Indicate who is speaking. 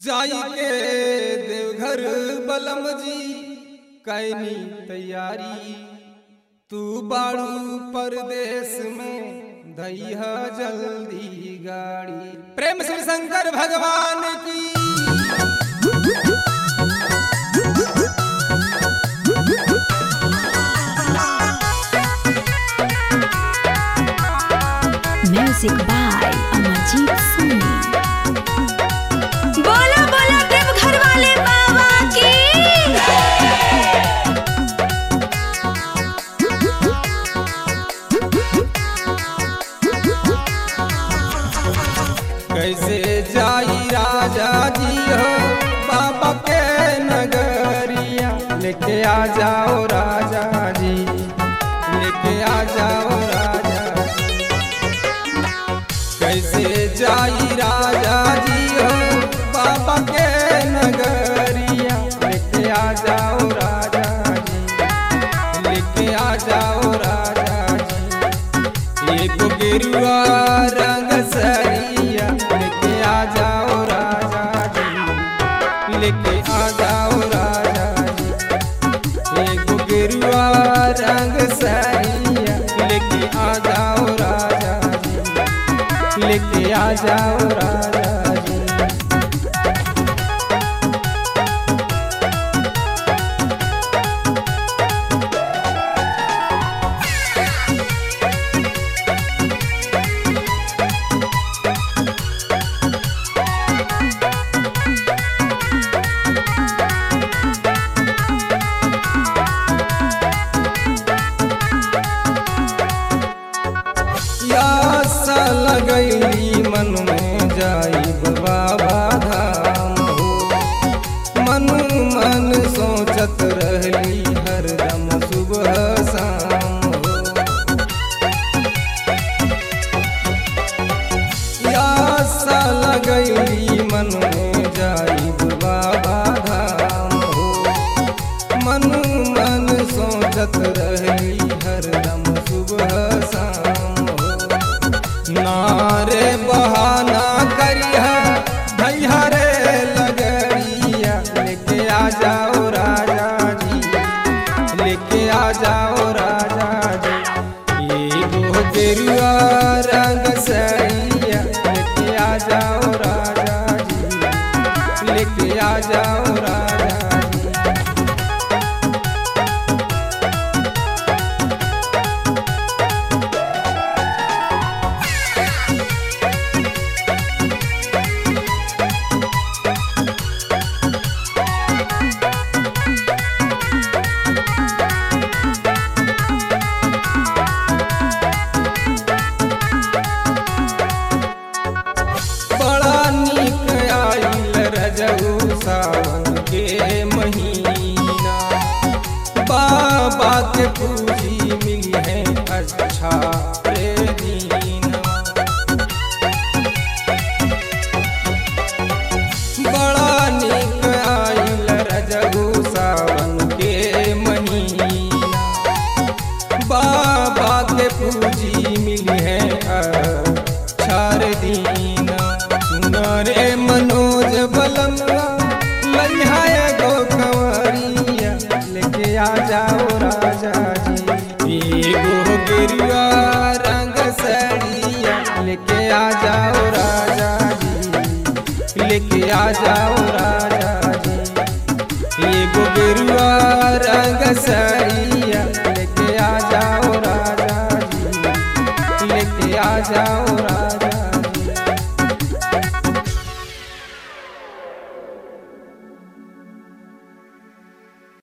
Speaker 1: जाई के देवघर बलम जी कैनी तैयारी तू बाड़ू परदेश में दैहा जल्दी गाड़ी प्रेम से शंकर भगवान की
Speaker 2: Music by Amarjeet Soni. बोला बोला देव घर वाले बाबा की
Speaker 1: कैसे जाई राजा जी हो बाबा के नगरिया लेके आ जाओ राजा जी लेके आ जाओ राजा जी कैसे जाई राजा जी हो बाबा के नगरिया लेके आ जाओ राजा जी लेके आ जाओ राजा जी एक गिरुआ रंग सरिया लेके आ जाओ राजा जी लेके आ जाओ राजा जी एक गिरुआ रंग सरिया लेके आ जाओ राजा जी लेके आ जाओ राजा जी यास लगैली मन में जाई बाबा धाम हो मन मन सोचत रहली हरदम सुबह शाम हो यास लगैली मन में जाई बाबा धाम हो मन मन सोचत रहली हरदम सुबह शाम हो नारे बहाना करिया भैया रे लगड़िया लेके आ जाओ राजा जी लेके आ जाओ राजा जी एगो गेरुआ रंग सैया लेके आ जाओ राजा जी लेके आ जाओ राजा जी बड़ा नीक आइल रजऊ सावन के महीना बाबा के पूजी मिली है अच्छा रे दीना बड़ा नीक आइल रजऊ सावन के महीना बाबा के पूजी मिली है चार दीना सुनरे मनोज बलमला लइहाए गो कंवरिया लेके आ जाओ राजा जी एगो गिरुआ रंग सड़िया लेके आ जाओ राजा जी लेके आ जाओ राजा जी एगो गिरुआ रंग सरिया लेके आ जाओ राजा जी लेके आ जाओ राजा